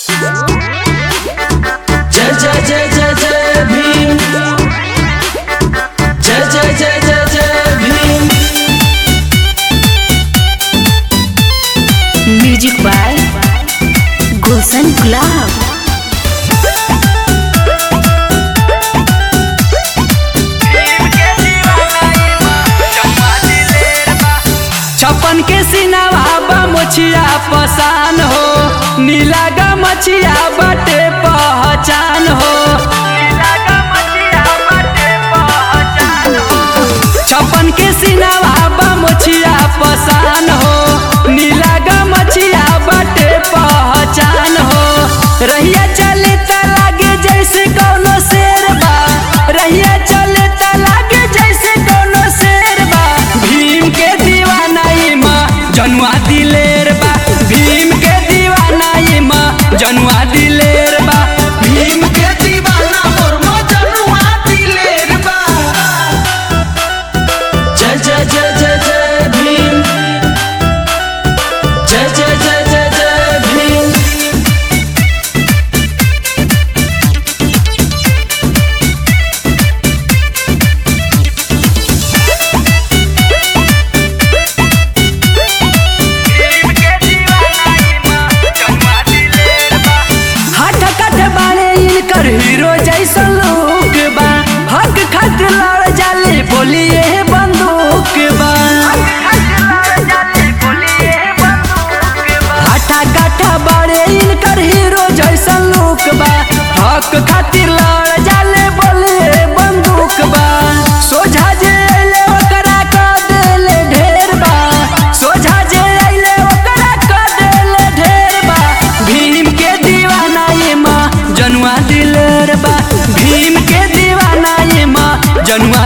जय जय जय जय जय भीम जय जय जय जय जय भीम म्यूजिक बाय गुलशन गुलाब छप्पन के सिनावा बा मोछिया पसान हो नीला गा मछिया बाटे पहचान हो छप्पन के सिनावा बा मोछिया पसान हो नीला गा मछिया बाटे पहचान हो रहिया चले त लागे जैसे कौनो शेर बा रहिया चले त लागे जैसे कौनो शेर बा भीम के दीवाना इमा जनुआ दिलेर बा भीम के दीवाना इमा जनुआ दिलेर बा भीम के दीवाना मोर मजनुआ दिलेर बा जय जय जय जय जय भीम जय जय जय जय जय भीम हट कट बाड़े इनकर हीरो जैसा लोग बा हक खट लड़ जाले बोलिए बंदूक बा हटा कटा बाड़े इनकर हीरो जैसा लोग बा हक खातिर लड़ जाले बोलिए बंदूक बा सोझा जे अइले ओकरा क देले ढेर बा सोझा जे अइले ओकरा क देले ढेर बा भीम के दीवाना ये माँ जनुआ दिलेर बा भीम के दीवाना ये माँ जनुआ